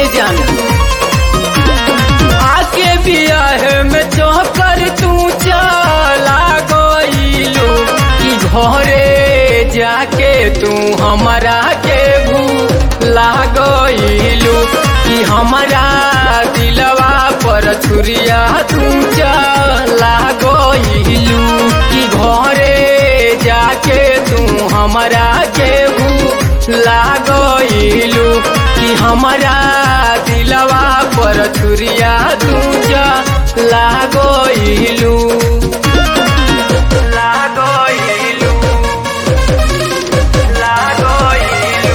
ए जान आके बियाह में चौकर तू चला गईलू कि घरे जाके तू हमारा के भूला गईलू कि हमारा दिलवा पर छुरिया तू चला गईलू कि घरे जाके तू हमारा के भूला गईलू कि हमारा दिलवा पर छुरिया तू चला गईलू लागइलू लागइलू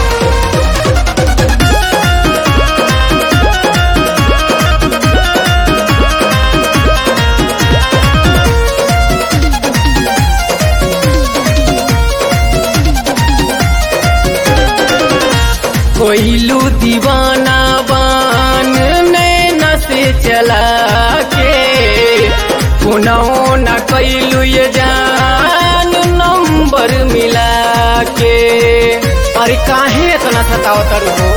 कोइलू दीवाना बान नैना से चला के पुनौ न कैलू ये जान नंबर मिला के अरे काहे इतना सतावतर हो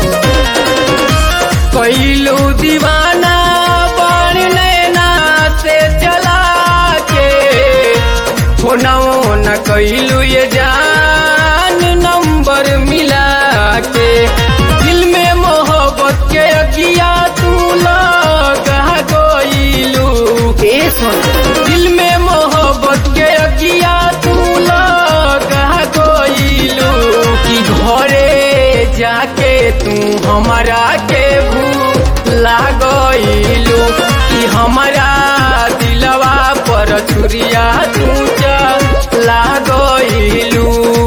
कैलू दीवाना बान नैना से चला के पुनौ न कैलू ये जान नंबर मिला के दिल में मोहब्बत के अगिया तू लगा गईलू ए सुन दिल में मोहब्बत के अगिया तू लगा गईलू कि घरे जाके तू हमारा के भूला गईलू कि हमारा दिलवा पर छुरिया तू चला गईलू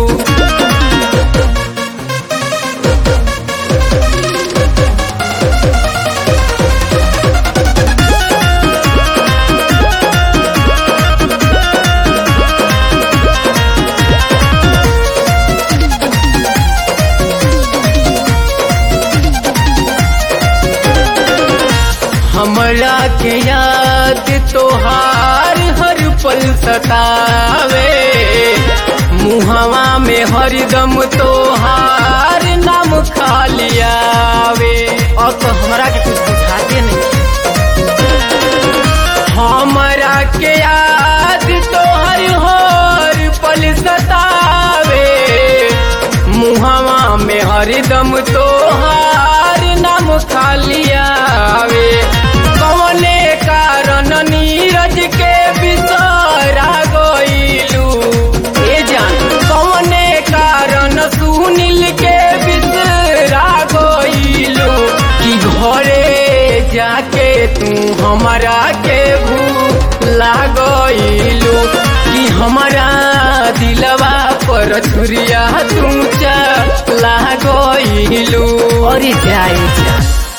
हमरा के याद तोहार हर पल सतावे मुहवा में हरदम तोहार नाम खालियावे अब तो हमरा के कुछ बुझाते नहीं हमरा के याद तोहर हर पल सतावे मुहवा में हरदम तोहार नाम खालियावे कौने कारण नीरज के बिसरा गईलू ए जान कौने कारण सुनील के बिसरा गईलू कि घरे जाके तू हमारा के भूला गईलू कि हमारा दिलवा पर छुरिया तू चला गईलू अरे जाए जा